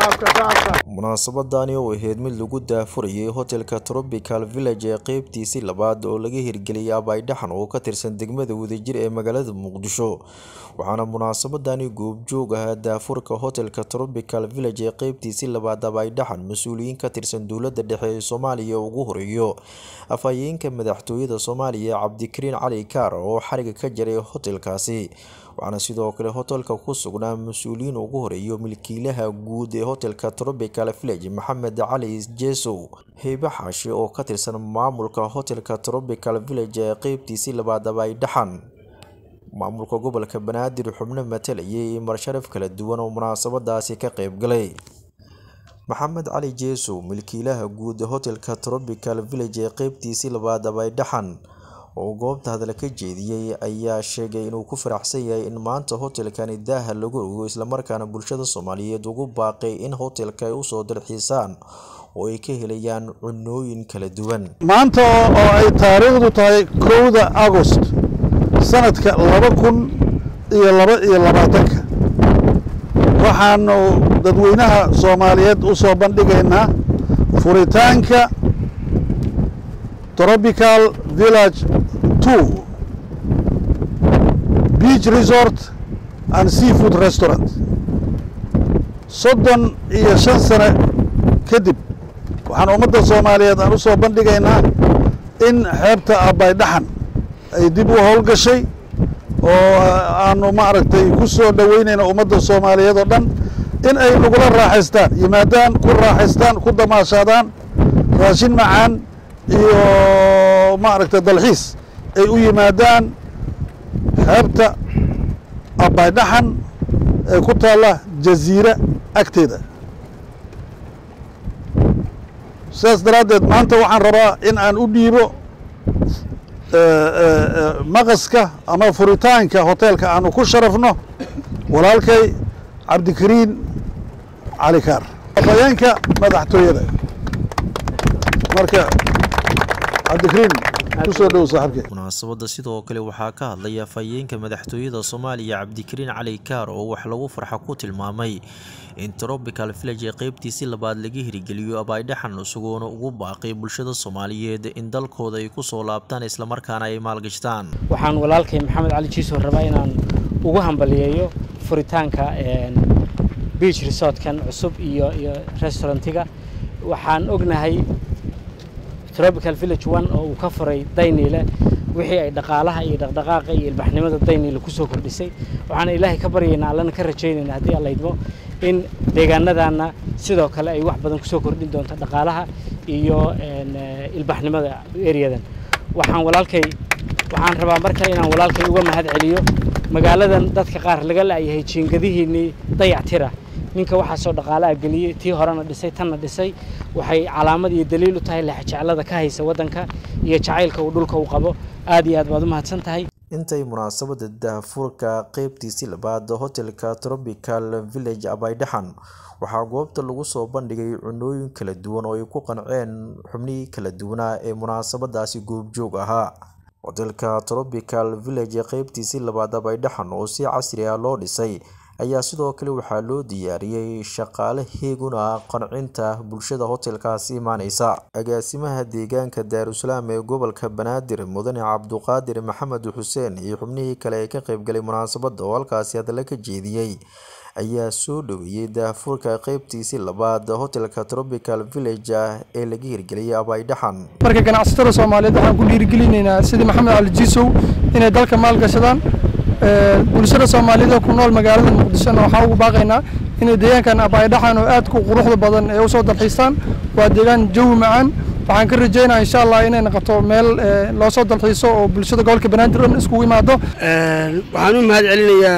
munaasabadani oo ahayd mid lagu daafurayay hotelka tropical village ee qeybtiisii labaad oo laga hirgeliyay abaydhaxan oo ka tirsan degmada wadajir ee magaalada muqdisho waxaana munaasabadani goobjoog ahaa daafurka hotelka tropical village ee qeybtiisii labaad abaydhaxan mas-uuliyiin ka tirsan dowladda dhexe ee soomaaliya ugu horeeyo afhayeenka madaxtooyada soomaaliya cabdikariin cali kaar oo xariga ka jaray hotelkaasi waxaana sidoo kale hotelka ku sugnaa mas-uuliyiin ugu horeeyo milkiilaha guud ee hotelka tropical village maxamed cali jesow heybe xaashi oo ka tirsan maamulka hotelka tropical village ee qeybtiisii labaad abaydhaxan maamulka gobolka banaadir xubno matalayay iyo marsharaf kala duwan oo munaasabadaasi ka qeybgalay maxamed cali jesow milkiilaha guud ee hotelka tropical village ee qeybtiisii labaad abaydhaxan oo goobta hadal ka jeediyey ayaa sheegay inuu ku faraxsan yahay in maanta hotelkani daaha lagu ogo islamarkaana bulshada soomaaliyeed ugu baaqay in hotelka ay usoo dalxiisaan oo ay ka helayaan cunooyin kala duwan maanta oo ay taariikhdu tahay kowda agost sanadka laba kun iyo laba iyo labaatanka waxaanu dadweynaha soomaaliyeed u soo bandhigaynaa furitaanka tropical village two beach resort and seafood restaurant soddon iyo shan sane kadib waxaan ummadda soomaaliyeed aan u soo bandhigaynaa in xeebta abaydhaxan ay dib u howlgashay oo aanu maaragtay ku soo dhoweynayna ummadda soomaaliyeed oo dhan in ay nagula raaxaystaan yimaadaan ku raaxaystaan ku damaashaadaan raashin macaan iyo maaragtay dalxiis ay u yimaadaan xeebta abaydhaxan ee ku taalla jaziira agteeda sidaas daraaddeed maanta waxaan rabaa in aan u dhiibo maqaska ama furitaanka hoteelka aanu ku sharafno walaalkay cabdikariin cali kaar afhayeenka madaxtooyada marka cabdikariin kusoo dhow saaxiibkey munaasabadda sidoo kale waxaa ka hadlay afhayeenka madaxtooyada soomaaliya cabdikariin cali kaar oo wax lagu farxa ku tilmaamay in tropical village ee qeybtiisii labaad laga hirgeliyo abaydhaxan isagoona ugu baaqay bulshada soomaaliyeed in dalkooda ay ku soo laabtaan islamarkaana ay maalgashtaan waxaan walaalkay maxamed cali jiiso rabaa inaan ugu hambaliyeeyo furitaanka beach resortkan cusub iyo iyo restaurantiga waxaan ognahay tropical village one oo uu ka furay dayniile wixii ay dhaqaalaha iyo dhaqdhaqaaqa iyo ilbaxnimada dayniile kusoo kordhisay waxaana ilaahay ka baryaynaa allana ka rajaynaynaa haddii alla idmo in deegaanadaana sidoo kale ay wax badan kusoo kordhin doonto dhaqaalaha iyo ilbaxnimada eryadan waxaan walaalkay waxaan rabaa mar kale inaan walaalkay uga mahad celiyo magaaladan dadka qaar laga la'yahay jiingadihiinnii dayactira ninka waxaasoo dhaqaalaha geliyey tii horena dhisay tanna dhisay waxay calaamad iyo daliil u tahay lexjeclada ka haysa waddanka iyo jacaylka uu dhulka u qabo aad iyo aad baad u mahadsan tahay intay munaasabada daahfurka qeybtiisii labaad hotelka tropical village abaydhaxan waxaa goobta lagu soo bandhigay cunooyin kala duwan oo ay ku qanceen xubnihii kala duwanaa ee munaasabadaasi goobjoog ahaa hotelka tropical village ee qeybtiisii labaad abaydhaxan oo si casri ah loo dhisay ayaa sidoo kale waxaa loo diyaariyey shaqaale heeguna qancinta bulshada hotelkaasi imaaneysa agaasimaha deegaanka daarusalaam ee gobolka banaadir mudane cabduqaadir maxamed xuseen iyo xubnihii kale ee ka qeybgalay munaasabadda oo halkaasi hadalla ka jeediyey ayaa soo dhoweeyey daafurka qeybtiisii labaad hotelka tropical village ee laga hirgeliyay abaydhaxan marka ganacsatada soomaaliyeed waxaan ku dhiirigelinaynaa sidii maxamed cali jiisow inay dalka maalgashadaan bulshada soomaaliyeed oo ku nool magaalada muqdishona waxaan ugu baaqaynaa inay deegaankan abaydhaxan oo aad ku quruxda badan ee usoo dalxiistaan waa deegaan jawi macaan waxaan ka rajeynaa insha allah inay noqoto meel loo soo dalxiiso oo bulshada gobolka banaadir dhan iskugu imaado waxaan u mahad celinayaa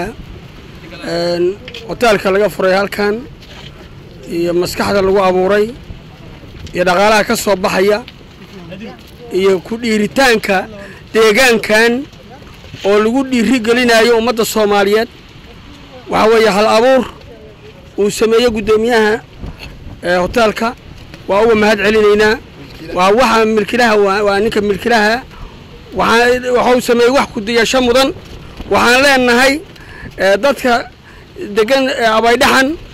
hoteelka laga furay halkan iyo maskaxda lagu abuuray iyo dhaqaalaha ka soo baxaya iyo ku dhiiritaanka deegaankan oo lagu dhiiri gelinayo ummadda soomaaliyeed waxaa weeye hal abuur uu sameeyey guddoomiyaha hoteelka waa uga mahad celinaynaa waa waxa milkilaha waa ninka milkilaha waxuu sameeyey wax kudiyasho mudan waxaan leenahay dadka degan abaydhaxan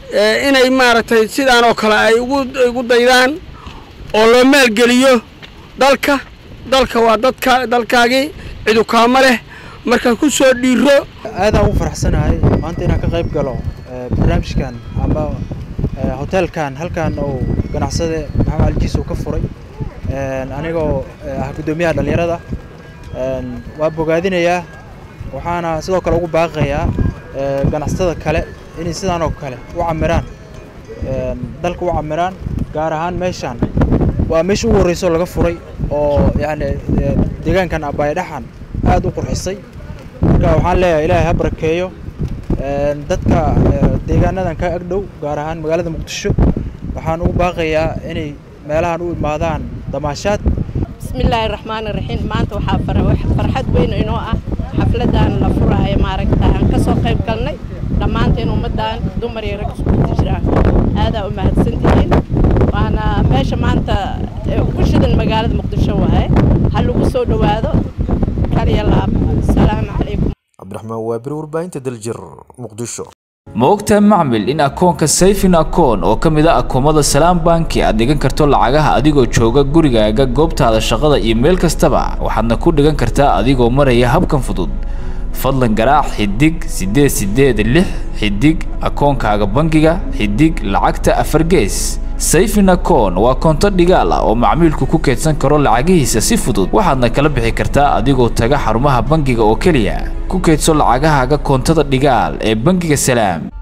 inay maaragtay sidaan oo kale ay ugu daydaan oo loo maalgeliyo dalka dalka waa dadka dalkaagii cidu kaama leh marka ku soo dhiiro aadaan ugu faraxsanahay maanta inaan ka qayb galo barnaamijkan ama hoteelkan halkan uu ganacsade maxamed aljiis uu ka furay anigoo ah guddoomiyaha dhallinyarada waa bogaadinayaa waxaana sidoo kale ugu baaqayaa ganacsatada kale inay sidaan oo kale u camiraan dalka u camiraan gaar ahaan meeshaan waa meesha ugu horreysoo laga furay oo yacni deegaankan abaydhaxan aad u qurxisay marka waxaan leeyahay ilaahay ha barakeeyo dadka deegaanadan ka agdhow gaar ahaan magaalada muqdisho waxaan ugu baaqayaa inay meelahan u imaadaan damaashaad bismillaahi raxmaani raxiim maanta waxaa farxad weyn inoo ah xafladan la furaayo maaragta aan ka soo qayb galnay dhammaanteen ummaddan dumar iyo rag iskugu jiraan aadaa u mahadsantihiin waana meesha maanta ugu shidan magaalada muqdisho waaye ha lagu soo dhowaado kaliya laab asalaamu calaykum cabdiraxmaan waabiri warbaahinta daljir muqdisho ma ogtahay macmil in akoonka sayfin akoon oo ka mid a akoomada salaam banki aad dhigan karto lacagaha adigoo jooga gurigaaga goobtaada shaqada iyo meel kastaba waxaadna ku dhigan kartaa adigoo maraya habkan fudud fadlan garaac xidig siddeed siddeed lix xidig akoonkaaga bangiga xidig lacagta afar gees sayfin akoon waa koonto dhigaal ah oo macmiilku ku keydsan karo lacagihiisa si fudud waxaadna kala bixi kartaa adigoo taga xarumaha bangiga oo keliya ku keydso lacagahaaga koontada dhigaal ee bangiga salaam